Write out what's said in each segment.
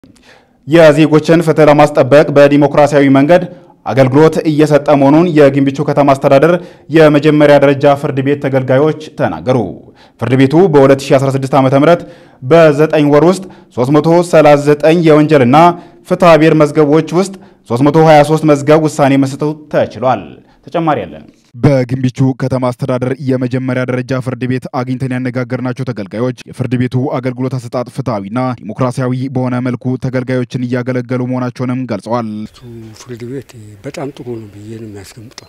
የዜጎችን ፍትህ ለማስጠበቅ በዲሞክራሲያዊ መንገድ አገልግሎት እየሰጠ መሆኑን የግንቢቹ ከተማ አስተዳደር የመጀመሪያ ደረጃ ፍርድ ቤት ተገልጋዮች ተናገሩ። ፍርድ ቤቱ በ2016 ዓ.ም በ9 ወር ውስጥ 339 የወንጀልና ፍትሐ ብሔር መዝገቦች ውስጥ 323 መዝገብ ውሳኔ መስጠቱ ተችሏል። ተጨማሪ ያለን በግንቢቹ ከተማ አስተዳደር የመጀመሪያ ደረጃ ፍርድ ቤት አግኝተን ያነጋገርናቸው ተገልጋዮች የፍርድ ቤቱ አገልግሎት አሰጣጥ ፍትሐዊና ዲሞክራሲያዊ በሆነ መልኩ ተገልጋዮችን እያገለገሉ መሆናቸውንም ገልጸዋል። ፍርድ ቤት በጣም ጥሩ ነው ብዬ ነው የሚያስቀምጠው።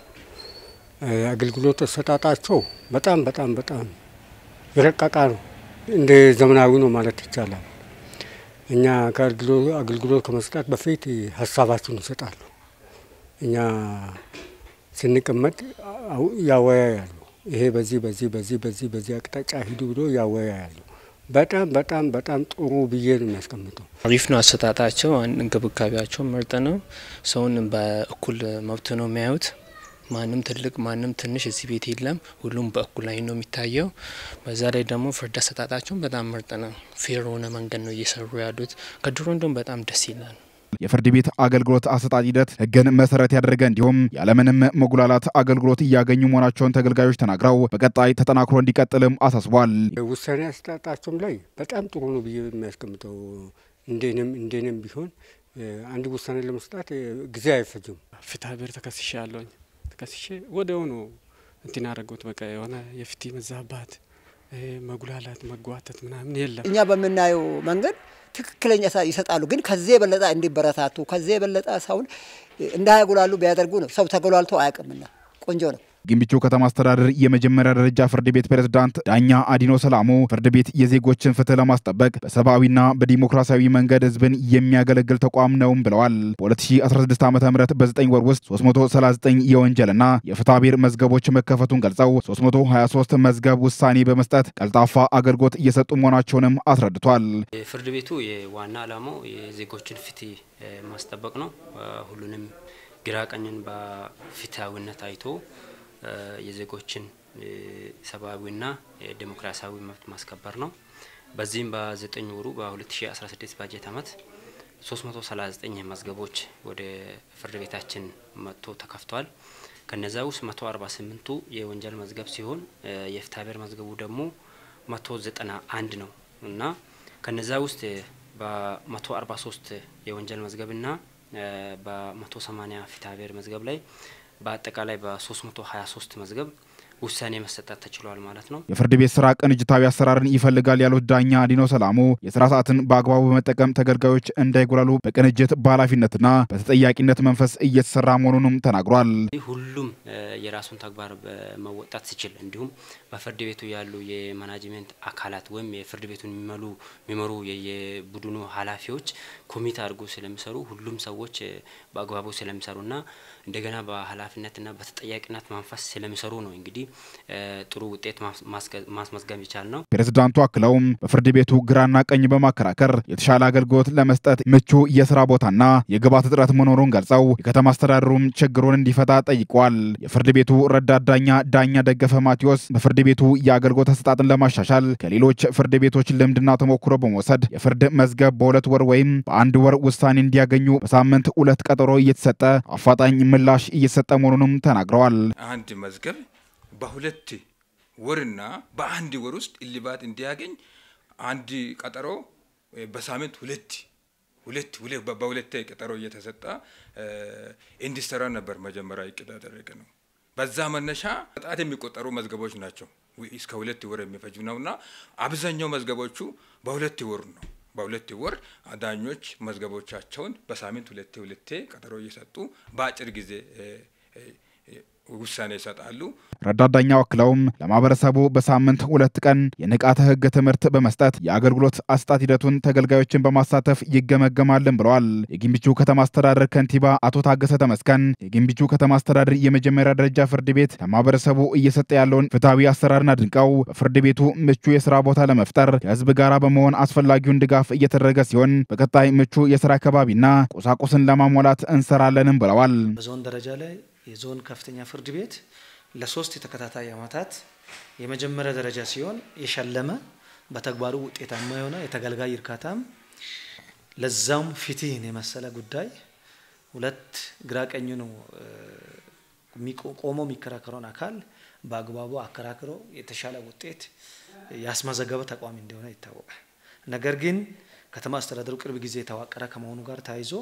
አገልግሎት አሰጣጣቸው በጣም በጣም በጣም የረቀቃ ነው፣ እንደ ዘመናዊ ነው ማለት ይቻላል። እኛ ከአገልግሎት ከመስጠት በፊት ሀሳባችሁን ይሰጣሉ። እኛ ስንቀመጥ ያወያያሉ። ይሄ በዚህ በዚህ በዚህ በዚህ በዚህ አቅጣጫ ሂዱ ብሎ ያወያያሉ። በጣም በጣም በጣም ጥሩ ብዬ ነው የሚያስቀምጠው። አሪፍ ነው አሰጣጣቸው፣ እንክብካቤያቸው ምርጥ ነው። ሰውን በእኩል መብት ነው የሚያዩት። ማንም ትልቅ ማንም ትንሽ እዚህ ቤት የለም። ሁሉም በእኩል ላይ ነው የሚታየው። በዛ ላይ ደግሞ ፍርድ አሰጣጣቸውን በጣም ምርጥ ነው። ፌር ሆነ መንገድ ነው እየሰሩ ያሉት። ከድሮ እንደውም በጣም ደስ ይላል። የፍርድ ቤት አገልግሎት አሰጣጥ ሂደት ሕግን መሰረት ያደረገ እንዲሁም ያለምንም መጉላላት አገልግሎት እያገኙ መሆናቸውን ተገልጋዮች ተናግረው በቀጣይ ተጠናክሮ እንዲቀጥልም አሳስቧል። ውሳኔ አሰጣጣቸውም ላይ በጣም ጥሩ ነው ብዬ የሚያስቀምጠው እንደኔም እንደኔም ቢሆን አንድ ውሳኔ ለመስጣት ጊዜ አይፈጅም። ፍትሐ ብሔር ተከስሼ ያለውኝ ተከስሼ ወዲያውኑ እንትን ያደረጉት በቃ የሆነ የፍትህ መዛባት መጉላላት መጓተት ምናምን የለም። እኛ በምናየው መንገድ ትክክለኛ ይሰጣሉ። ግን ከዚህ የበለጠ እንዲበረታቱ ከዚህ የበለጠ ሰውን እንዳያጉላሉ ቢያደርጉ ነው። ሰው ተጎላልቶ አያውቅምና ቆንጆ ነው። ግንቢቹ ከተማ አስተዳደር የመጀመሪያ ደረጃ ፍርድ ቤት ፕሬዝዳንት ዳኛ አዲኖ ሰላሙ ፍርድ ቤት የዜጎችን ፍትህ ለማስጠበቅ በሰብአዊና በዲሞክራሲያዊ መንገድ ህዝብን የሚያገለግል ተቋም ነውም ብለዋል። በ2016 ዓ ም በ9 ወር ውስጥ 339 የወንጀልና የፍትሐ ብሔር መዝገቦች መከፈቱን ገልጸው 323 መዝገብ ውሳኔ በመስጠት ቀልጣፋ አገልግሎት እየሰጡ መሆናቸውንም አስረድቷል። ፍርድ ቤቱ የዋና ዓላማው የዜጎችን ፍትህ ማስጠበቅ ነው። ሁሉንም ግራ ቀኝን በፍትሐዊነት አይቶ የዜጎችን ሰብአዊና ዴሞክራሲያዊ መብት ማስከበር ነው። በዚህም በዘጠኝ ወሩ በ2016 ባጀት ዓመት 339 መዝገቦች ወደ ፍርድ ቤታችን መጥቶ ተከፍቷል። ከነዛ ውስጥ 148ቱ የወንጀል መዝገብ ሲሆን የፍትሐ ብሔር መዝገቡ ደግሞ 191 ነው እና ከነዛ ውስጥ በ143 የወንጀል መዝገብና በ180 ፍትሐ ብሔር መዝገብ ላይ በአጠቃላይ በ323 መዝገብ ውሳኔ መሰጠት ተችሏል ማለት ነው። የፍርድ ቤት ስራ ቅንጅታዊ አሰራርን ይፈልጋል ያሉት ዳኛ አዲኖ ሰላሙ የስራ ሰዓትን በአግባቡ በመጠቀም ተገልጋዮች እንዳይጎላሉ በቅንጅት በኃላፊነትና በተጠያቂነት መንፈስ እየተሰራ መሆኑንም ተናግሯል። ሁሉም የራሱን ተግባር መወጣት ሲችል እንዲሁም በፍርድ ቤቱ ያሉ የማናጅሜንት አካላት ወይም የፍርድ ቤቱን የሚመሉ የሚመሩ የቡድኑ ኃላፊዎች ኮሚቴ አድርጎ ስለሚሰሩ ሁሉም ሰዎች በአግባቡ ስለሚሰሩና እንደገና በኃላፊነትና በተጠያቂነት መንፈስ ስለሚሰሩ ነው እንግዲህ ጥሩ ውጤት ማስመዝገብ ይቻል ነው። ፕሬዝዳንቱ አክለውም በፍርድ ቤቱ ግራና ቀኝ በማከራከር የተሻለ አገልግሎት ለመስጠት ምቹ የስራ ቦታና የግብዓት እጥረት መኖሩን ገልጸው የከተማ አስተዳደሩም ችግሩን እንዲፈታ ጠይቀዋል። የፍርድ ቤቱ ረዳት ዳኛ ዳኛ ደገፈ ማቴዎስ በፍርድ ቤቱ የአገልግሎት አሰጣጥን ለማሻሻል ከሌሎች ፍርድ ቤቶች ልምድና ተሞክሮ በመውሰድ የፍርድ መዝገብ በሁለት ወር ወይም በአንድ ወር ውሳኔ እንዲያገኙ በሳምንት ሁለት ቀጠሮ እየተሰጠ አፋጣኝ ምላሽ እየተሰጠ መሆኑንም ተናግረዋል። አንድ መዝገብ በሁለት ወርና በአንድ ወር ውስጥ እልባት እንዲያገኝ አንድ ቀጠሮ በሳምንት ሁለት ሁለት በሁለት ቀጠሮ እየተሰጠ እንዲሰራ ነበር መጀመሪያ እቅድ ያደረገ ነው። በዛ መነሻ በጣት የሚቆጠሩ መዝገቦች ናቸው እስከ ሁለት ወር የሚፈጅ ነውና አብዛኛው መዝገቦቹ በሁለት ወር ነው። በሁለት ወር ዳኞች መዝገቦቻቸውን በሳምንት ሁለቴ ሁለቴ ቀጠሮ እየሰጡ በአጭር ጊዜ ውሳኔ ይሰጣሉ። ረዳት ዳኛው አክለውም ለማህበረሰቡ በሳምንት ሁለት ቀን የንቃተ ሕግ ትምህርት በመስጠት የአገልግሎት አሰጣጥ ሂደቱን ተገልጋዮችን በማሳተፍ ይገመገማልን ብለዋል። የግንቢቹ ከተማ አስተዳደር ከንቲባ አቶ ታገሰ ተመስገን የግንቢቹ ከተማ አስተዳደር የመጀመሪያ ደረጃ ፍርድ ቤት ለማህበረሰቡ እየሰጠ ያለውን ፍትሐዊ አሰራርን አድንቀው በፍርድ ቤቱ ምቹ የስራ ቦታ ለመፍጠር ከህዝብ ጋር በመሆን አስፈላጊውን ድጋፍ እየተደረገ ሲሆን በቀጣይ ምቹ የስራ አካባቢና ቁሳቁስን ለማሟላት እንሰራለንም ብለዋል። በዞን ደረጃ ላይ የዞን ከፍተኛ ፍርድ ቤት ለሶስት የተከታታይ ዓመታት የመጀመሪያ ደረጃ ሲሆን የሸለመ በተግባሩ ውጤታማ የሆነ የተገልጋይ እርካታም ለዛውም ፍትህን የመሰለ ጉዳይ ሁለት ግራ ቀኙ ነው ቆሞ የሚከራከረውን አካል በአግባቡ አከራክሮ የተሻለ ውጤት ያስመዘገበ ተቋም እንደሆነ ይታወቃል። ነገር ግን ከተማ አስተዳደሩ ቅርብ ጊዜ የተዋቀረ ከመሆኑ ጋር ተያይዞ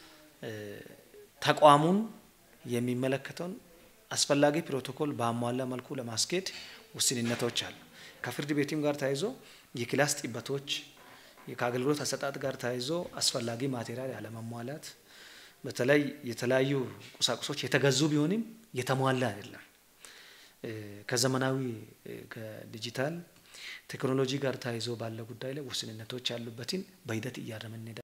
ተቋሙን የሚመለከተውን አስፈላጊ ፕሮቶኮል በአሟላ መልኩ ለማስኬድ ውስንነቶች አሉ። ከፍርድ ቤትም ጋር ተያይዞ የክላስ ጥበቶች ከአገልግሎት አሰጣጥ ጋር ተያይዞ አስፈላጊ ማቴሪያል ያለመሟላት፣ በተለይ የተለያዩ ቁሳቁሶች የተገዙ ቢሆንም የተሟላ አይደለም። ከዘመናዊ ከዲጂታል ቴክኖሎጂ ጋር ተያይዞ ባለ ጉዳይ ላይ ውስንነቶች ያሉበትን በሂደት እያረምን